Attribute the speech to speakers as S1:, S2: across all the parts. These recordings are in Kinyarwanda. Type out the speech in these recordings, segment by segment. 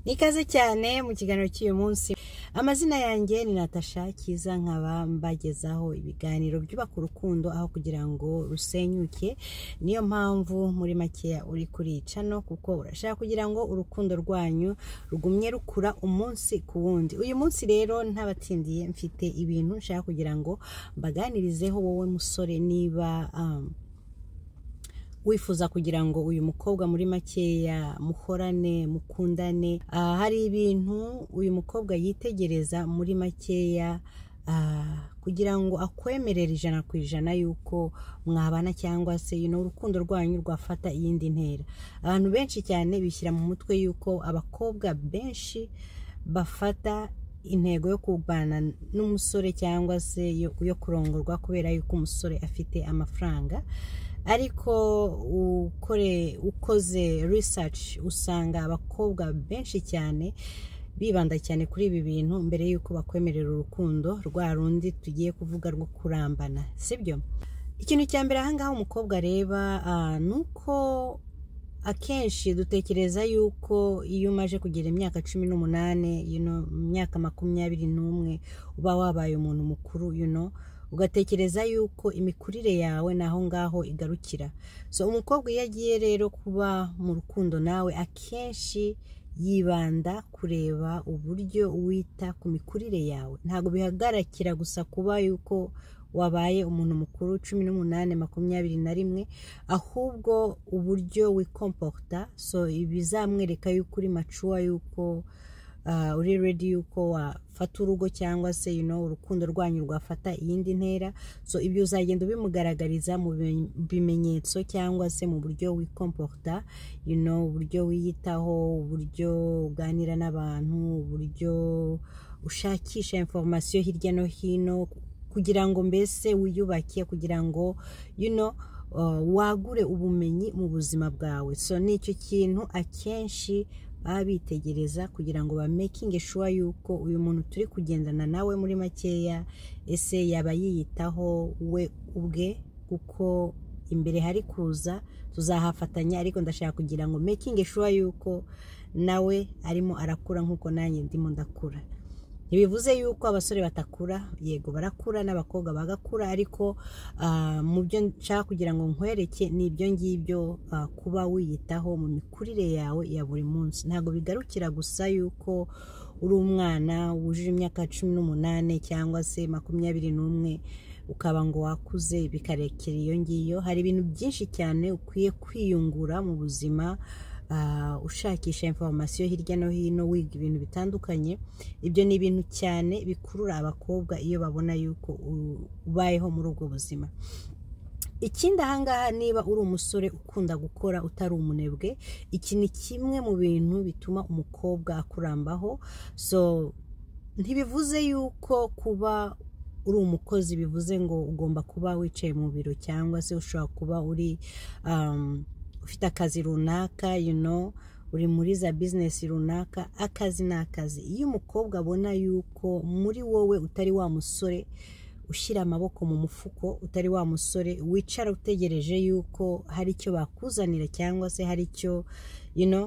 S1: nikaze cyane mu kiganiro cy'uyu munsi amazina yanjye ni natasha cyiza nkaba mbagezaho ibiganiro byubaka urukundo aho kugira ngo rusenyuke niyo mpamvu muri makeya uri kuri iyi cano kuko urashaka kugira ngo urukundo rwanyu rugumye rukura umunsi ku wundi uyu munsi rero ntabatsindiye mfite ibintu nshaka kugira ngo mbaganirizeho wowe musore niba um, wifuza kugira ngo uyu mukobwa muri makeya muhorane mukundane Ah, hari ibintu uyu mukobwa yitegereza muri makeya ah, kugira ngo akwemerere ijana ku ijana y'uko mwabana cyangwa se you know, urukundo rwanyu rwafata iyindi ntera abantu benshi cyane bishyira mu mutwe y'uko abakobwa benshi bafata intego yo kubana n'umusore cyangwa se yo, yo kurongorwa kubera y'uko umusore afite amafaranga ariko ukore ukoze research usanga abakobwa benshi cyane bibanda cyane kuri ibi bintu mbere y'uko bakwemerera urukundo rwa rundi tugiye kuvuga rwo kurambana sibyo ikintu cya mbere ahangaha umukobwa areba ah, ni uko akenshi dutekereza yuko iyo umaje kugera imyaka cumi n'umunani you know, mu myaka makumyabiri n'umwe uba wabaye umuntu mukuru you know, ugatekereza yuko imikurire yawe ni aho ngaho igarukira so umukobwa iyo agiye rero kuba mu rukundo nawe akenshi yibanda kureba uburyo wita ku mikurire yawe ntabwo bihagarikira gusa kuba yuko wabaye umuntu mukuru cumi n'umunani makumyabiri na rimwe ahubwo uburyo wikompota so bizamwereka yuko uri macuwa yuko ah, uri redi yuko wafata urugo cyangwa se you know, urukundo rwanyu rwafata iyindi ntera so ibyo uzagenda ubimugaragariza mu bi- bimenyetso cyangwa se mu buryo wikompota you know, uburyo wiyitaho uburyo uganira n'abantu uburyo ushakisha informasiyo hirya no hino kugira ngo mbese wiyubake kugira ngo you know, uh, wagure ubumenyi mu buzima bwawe so ni icyo kintu akenshi baba bitegereza kugira ngo ba makinge sure yuko uyu muntu turi kugendana nawe muri makeya ese yaba yiyitaho we ubwe kuko imbere hari kuza tuzahafatanya ariko ndashaka kugira ngo makinge sure yuko nawe arimo arakura nk'uko nanjye ndimo ndakura ntibivuze yuko abasore batakura yego barakura n'abakobwa bagakura ariko ah, mu byo nshaka kugira ngo nkwereke ni ibyo ngibyo ah, kuba wiyitaho mu mikurire yawe ya buri munsi ntabwo bigarukira gusa yuko uri umwana wujuje imyaka cumi n'umunani cyangwa se makumyabiri n'umwe ukaba ngo wakuze bikarekera iyo ngiyo hari ibintu byinshi cyane ukwiye kwiyungura mu buzima ah, ushakisha informasiyo hirya no hino wiga ibintu bitandukanye ibyo ni ibintu cyane bikurura abakobwa iyo babona yuko u- ubayeho muri ubwo buzima ikindi ahangaha niba uri umusore ukunda gukora utari umunebwe iki ni kimwe mu bintu bituma umukobwa akurambaho so ntibivuze yuko kuba uri umukozi bivuze ngo ugomba kuba wicaye mu biro cyangwa se ushobora kuba uri um, ufite akazi runaka you know, uri muri za bizinesi runaka akazi ni akazi iyo umukobwa abona yuko muri wowe utari wa musore ushyira amaboko mu mufuko utari wa musore wicara utegereje yuko hari icyo bakuzanira cyangwa se hari icyo you know,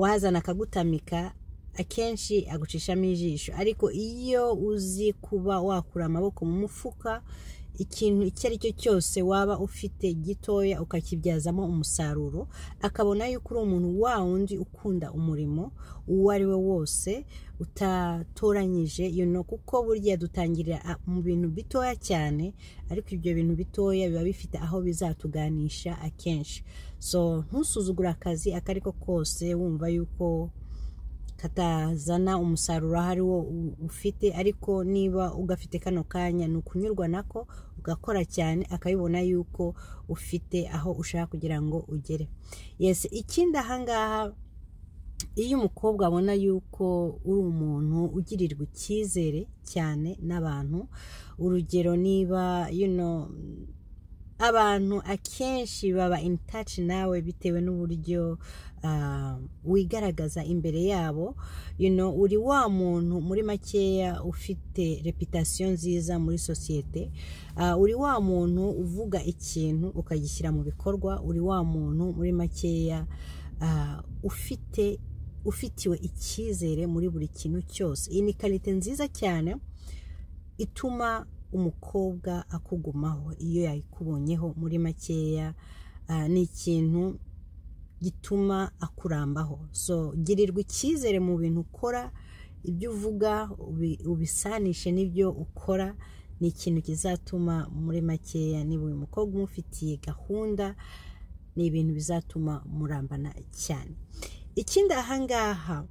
S1: wazana akagutamika akenshi agucishamo ijisho ariko iyo uzi kuba wakura amaboko mu mufuka ikintu icyo ari cyo cyose waba ufite gitoya ukakibyazamo umusaruro akabona yuko uri umuntu wa wundi ukunda umurimo uwo ari we wose utatoranyije you know, kuko burya dutangirira ah, mu bintu bitoya cyane ariko ibyo bintu bitoya biba bifite aho bizatuganisha akenshi so ntusuzugure akazi ako ari ko kose wumva yuko katazana umusaruro aho ari wo u- ufite ariko niba ugafite kano kanya ni ukunyurwa nako ugakora cyane akabibona yuko ufite aho ushaka kugira ngo ugere yes ikindi ahangaha iyo umukobwa abona yuko uri umuntu ugirirwa icyizere cyane n'abantu urugero niba you know, abantu akenshi baba in touch nawe bitewe n'uburyo ah, wigaragaza imbere yabo you know, uri wa muntu muri makeya ufite reputasiyo nziza muri sosiyete Ah, uri wa muntu uvuga ikintu ukagishyira mu bikorwa uri wa muntu muri makeya ah, ufite ufitiwe icyizere muri buri kintu cyose iyi ni karite nziza cyane ituma umukobwa akugumaho iyo yayikubonyeho muri makeya ah, ni ikintu gituma akurambaho so girirwa icyizere mu bintu ukora ibyo uvuga ubi- ubisanishe n'ibyo ukora ni ikintu kizatuma muri makeya niba uyu mukobwa umufitiye gahunda ni ibintu bizatuma murambana cyane ikindi ahangaha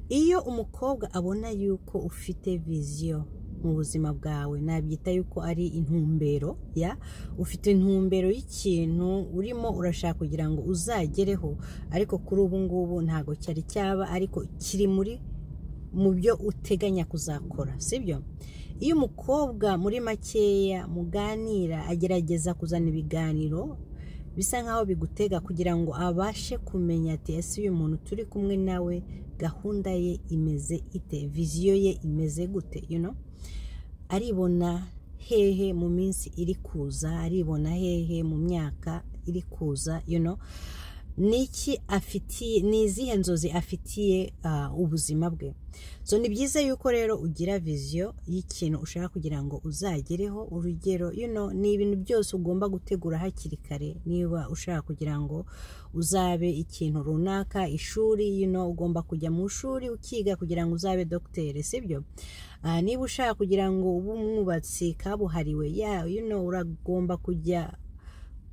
S1: iyo umukobwa abona yuko ufite viziyo mu buzima bwawe nabyita yuko ari intumbero ya ufite intumbero y'ikintu urimo urashaka kugira ngo uzagereho ariko kuri ubu ngubu ntabwo cyari cyaba ariko kiri muri mu byo uteganya kuzakora sibyo iyo umukobwa muri makeya muganira agerageza kuzana ibiganiro bisa nkaho bigutega kugira ngo abashe kumenya ati ese uyu muntu turi kumwe nawe gahunda ye imeze ite viziyo ye imeze gute you know? aribona hehe mu minsi iri kuza aribona hehe mu myaka iri kuza you know? niki afitiye ni izihe nzozi afitiye ah, ubuzima bwe so ni byiza yuko rero ugira viziyo y'ikintu ushaka kugira ngo uzagereho urugero you know, ni ibintu byose ugomba gutegura hakiri kare niba ushaka kugira ngo uzabe ikintu runaka ishuri you know, ugomba kujya mu ishuri ukiga kugira ngo uzabe dogiteri sibyo Ah, niba ushaka kugira ngo ube umwubatsi kabuhariwe ya you know, uragomba kujya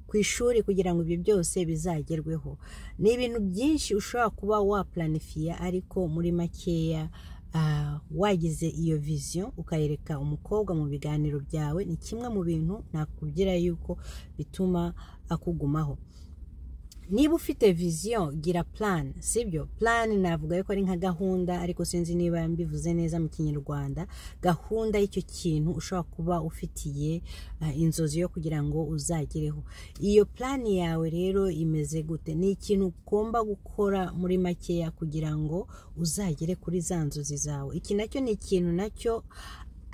S1: ku ishuri kugira ngo ibyo byose bizagerweho ni ibintu byinshi ushobora kuba wapulanifiya ariko muri makeya ah, wagize iyo viziyo ukayereka umukobwa mu biganiro byawe ni kimwe mu bintu nakubwira yuko bituma akugumaho niba ufite viziyo gira plan sibyo plan navuga yuko ari nka gahunda ariko sinzi niba mbivuze neza mu kinyarwanda gahunda y'icyo kintu ushobora kuba ufitiye ah, inzozi yo kugira ngo uzagereho iyo plan yawe rero imeze gute ni ikintu ugomba gukora muri makeya kugira ngo uzagere kuri za nzozi zawe iki nacyo ni ikintu nacyo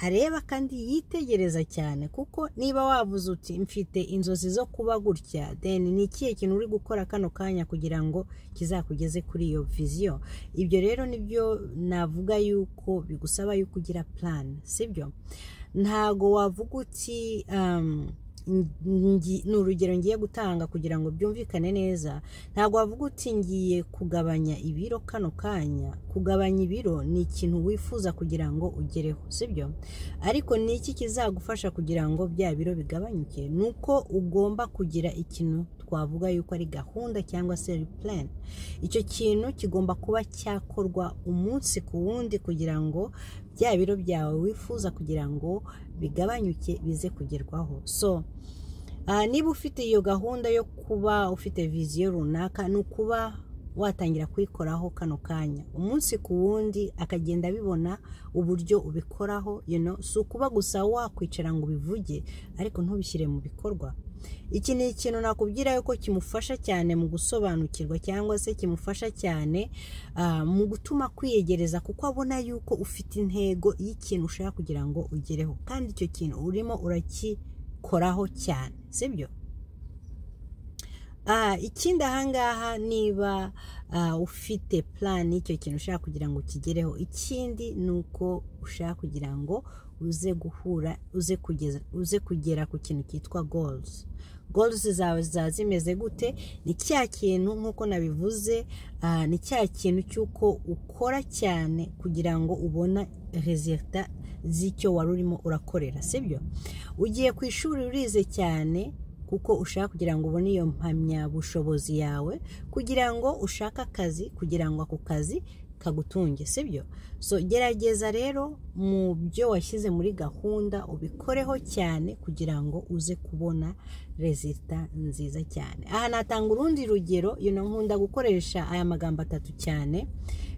S1: areba kandi yitegereza cyane kuko niba wavuze uti mfite inzozi zo kuba gutya then ni ikihe kintu uri gukora kano kanya kugira ngo kizakugeze kuri iyo viziyo ibyo rero nibyo navuga yuko bigusaba yuko ugira plan sibyo ntago wavuga uti um, ngi- ni urugero ngiye gutanga kugira ngo byumvikane neza ntabwo wavuga uti ngiye kugabanya ibiro kano kanya kugabanya ibiro ni ikintu wifuza kugira ngo ugereho sibyo ariko ni iki kizagufasha kugira ngo bya biro bigabanyuke ni uko ugomba kugira ikintu twavuga yuko ari gahunda cyangwa se plan icyo kintu kigomba kuba cyakorwa umunsi ku wundi kugira ngo bya biro byawe wifuza kugira ngo bigabanyuke bize kugerwaho so Ah, niba ufite iyo gahunda yo kuba ufite viziyo runaka ni ukuba watangira kuyikoraho kano kanya umunsi ku wundi akagenda abibona uburyo ubikoraho you know? si ukuba gusa wakwicara ngo ubivuge ariko ntubishyire mu bikorwa iki ni ikintu nakubwira yuko kimufasha cyane mu gusobanukirwa cyangwa se kimufasha cyane ah, mu gutuma kwiyegereza kuko abona yuko ufite intego y'ikintu ushaka kugira ngo ugereho kandi icyo kintu urimo uraki koraho cyane sibyo Ah, ikindi ahangaha niba ah, ufite plan y'icyo kintu ushaka kugira ngo ukigereho ikindi ni uko ushaka kugira ngo uze guhura uze kugeza uze kugera ku kintu cyitwa goals goals zawe zaba zimeze gute ni cya kintu nk'uko nabivuze ah, ni cya kintu cy'uko ukora cyane kugira ngo ubona resultat z'icyo wari urimo urakorera sibyo ugiye ku ishuri urize cyane kuko ushaka kugira ngo ubone iyo mpamyabushobozi yawe kugira ngo ushake akazi kugira ngo ako kazi kagutunge sibyo so gerageza rero mu byo washyize muri gahunda ubikoreho cyane kugira ngo uze kubona rezita nziza cyane aha natanga urundi rugero you know, nkunda gukoresha aya magambo atatu cyane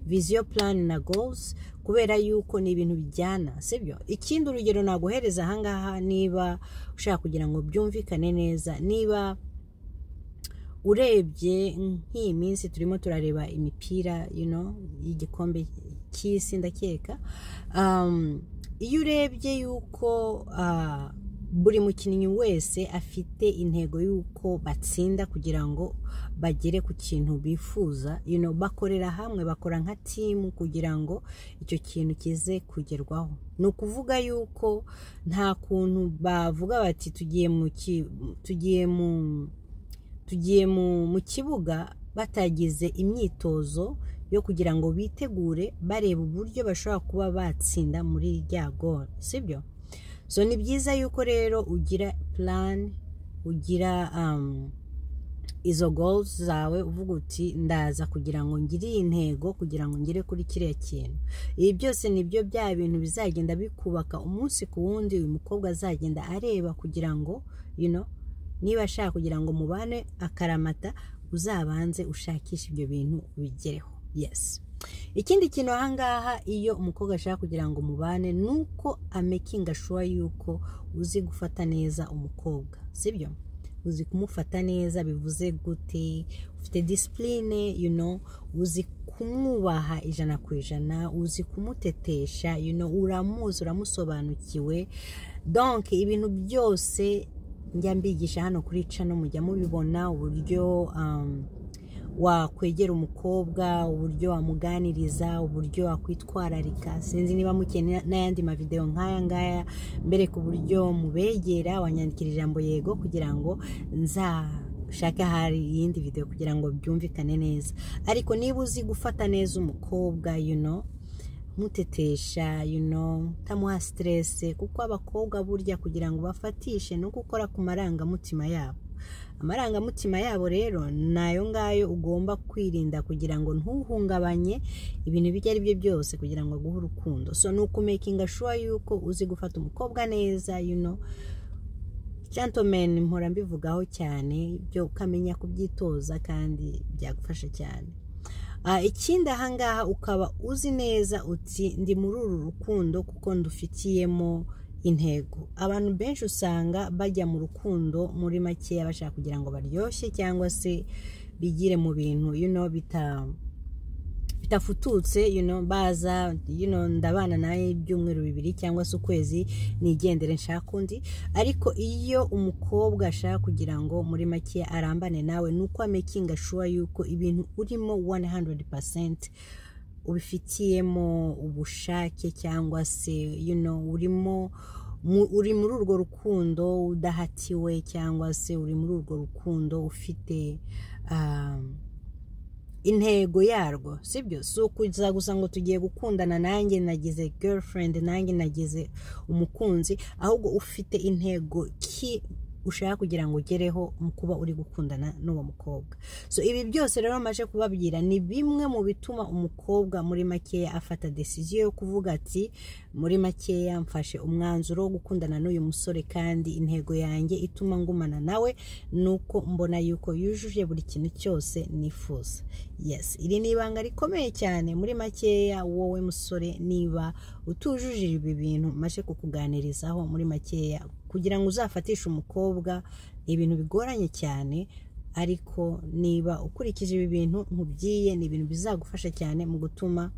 S1: viziyo plan na goals kubera yuko ni ibintu bijyana sibyo ikindi urugero naguhereza ahangaha niba ushaka kugira ngo byumvikane neza niba urebye nk'iyi minsi turimo turareba imipira you know, y'igikombe cy'isi ndakeka Um, iyo urebye yuko ah, buri mukinnyi wese afite intego y'uko batsinda kugira ngo bagere ku kintu bifuza you know, bakorera hamwe bakora nka timu kugira ngo icyo kintu kize kugerwaho ni ukuvuga yuko nta kuntu bavuga bati tugiye mu ki- tugiye mu tugiye mu mu kibuga batagize imyitozo yo kugira ngo bitegure bareba uburyo bashobora kuba batsinda muri rya goro sibyo so ni byiza yuko rero ugira plan ugira um, izo goals zawe uvuga uti ndaza kugira ngo ngire iyi ntego kugira ngo ngere kuri kiriya kintu ibi byose nibyo bya bintu bizagenda bikubaka umunsi ku wundi uyu mukobwa azagenda areba kugira ngo you know, niba ashaka kugira ngo mubane akaramata uzabanze ushakishe ibyo bintu ubigereho yes ikindi kintu ahangaha iyo umukobwa ashaka kugira ngo mubane ni uko amekinga shuwa yuko uzi gufata neza umukobwa sibyo uzi kumufata neza bivuze gute ufite disipurine you know, uzi kumwubaha ijana ku ijana uzi kumutetesha you know, uramuzi uramusobanukiwe donc ibintu byose njya mbigisha hano kuri cano mujya mubibona uburyo um, wakwegera umukobwa uburyo wamuganiriza uburyo wakwitwararika sinzi niba mukeneye n'ayandi mavideo nk'aya ngaya mbere ku buryo mubegera wanyandikira ijambo yego kugira ngo nzashake hari iyindi video kugira ngo byumvikane neza ariko niba uzi gufata neza umukobwa you know, mutetesha you know, tamuha siterese kuko abakobwa burya kugira ngo bafatishe ni ugukora ku marangamutima yabo amarangamutima yabo rero ni ayo ngayo ugomba kwirinda kugira ngo ntuhungabanye ibintu ibyo ari byo byose kugira ngo aguhe urukundo so ni ukumekinga shuwa yuko uzi gufata umukobwa neza you know, gentlemen mpora mbivugaho cyane ibyo ukamenya kubyitoza kandi byagufasha cyane Ah, ikindi ahangaha ukaba uzi neza uti ndi muri uru rukundo kuko ndufitiyemo intego abantu benshi usanga bajya mu rukundo muri makeya bashaka kugira ngo baryoshye cyangwa se bigire mu bintu you know, bita bitafututse you know, baza you know, ndabana nawe ibyumweru bibiri cyangwa se ukwezi nigendere nshaka undi ariko iyo umukobwa ashaka kugira ngo muri make arambane nawe ni uko amekinga shuwa yuko ibintu urimo 100% ubifitiyemo ubushake cyangwa se you know, urimo mu- uri muri urwo rukundo udahatiwe cyangwa se uri muri urwo rukundo ufite um, intego yarwo sibyo si ukuza gusa ngo tugiye gukundana nanjye nagize girlfriend nanjye nagize umukunzi ahubwo ufite intego ki ushaka kugira ngo ugereho mu kuba uri gukundana n'uwo mukobwa so ibi byose rero maje kubabwira ni bimwe mu bituma umukobwa muri makeya afata desiziyo yo kuvuga ati muri makeya mfashe umwanzuro wo gukundana n'uyu musore kandi intego yanjye ituma ngumana nawe ni uko mbona yuko yujuje buri kintu cyose nifuza yes iri ni ibanga rikomeye cyane muri makeya wowe musore niba utujuje ibi bintu maje kukuganirizaho muri makeya kugira ngo uzafatishe umukobwa ni ibintu bigoranye cyane ariko niba ukurikije ibi bintu nkubwiye ni ibintu bizagufasha cyane mu gutuma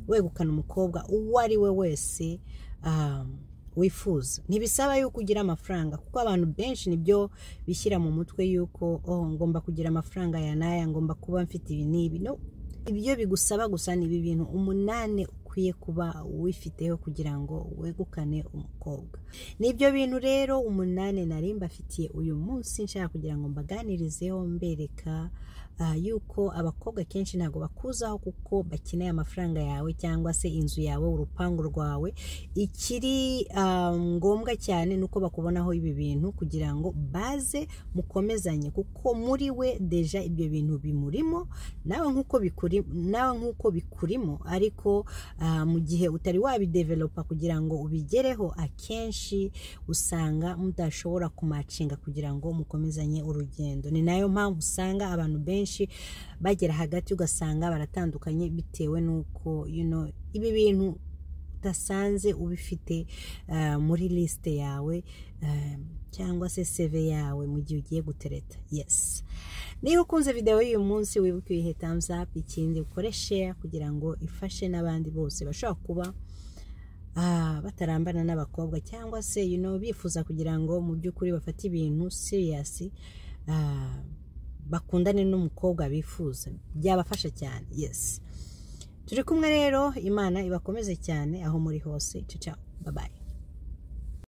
S1: wegukana umukobwa uwo ari we wese um, wifuza ntibisaba yuko ugira amafaranga kuko abantu benshi nibyo bishyira mu mutwe yuko oh, ngomba kugira amafaranga ya n'aya ngomba kuba mfite ibi n'ibi no ibyo bigusaba gusa ni ibi bintu umunani ukwiye kuba wifiteho kugira ngo wegukane umukobwa n'ibyo bintu rero umunani nari mbafitiye uyu munsi nshaka kugira ngo mbaganirizeho mbereka ah, yuko abakobwa kenshi ntabwo bakuzaho kuko bakeneye amafaranga yawe cyangwa se inzu yawe urupangu rwawe ikiri ah, ngombwa cyane ni uko bakubonaho ibi bintu kugira ngo baze mukomezanye kuko muri we deja ibyo bintu bimurimo nawe nk'uko bikuri nawe nk'uko bikurimo ariko ah, mu gihe utari wabidevelopa kugira ngo ubigereho akenshi usanga mudashobora kumacinga kugira ngo mukomezanye urugendo ni nayo mpamvu usanga abantu benshi bagera hagati ugasanga baratandukanye bitewe n'uko you know, ibi bintu udasanze ubifite ah, muri lisite yawe ah, cyangwa se seve yawe mu gihe ugiye gutereta yesi niba ukunze videwo y'uyu munsi wibuke uyihe thumbs up ikindi ukore share kugira ngo ifashe n'abandi bose bashobora kuba ah, batarambana n'abakobwa cyangwa se you know, bifuza kugira ngo mu by'ukuri bafate ibintu serious ah, bakundane n'umukobwa bifuza byabafasha cyane yes turi kumwe rero imana ibakomeze cyane aho muri hose ciao bye bye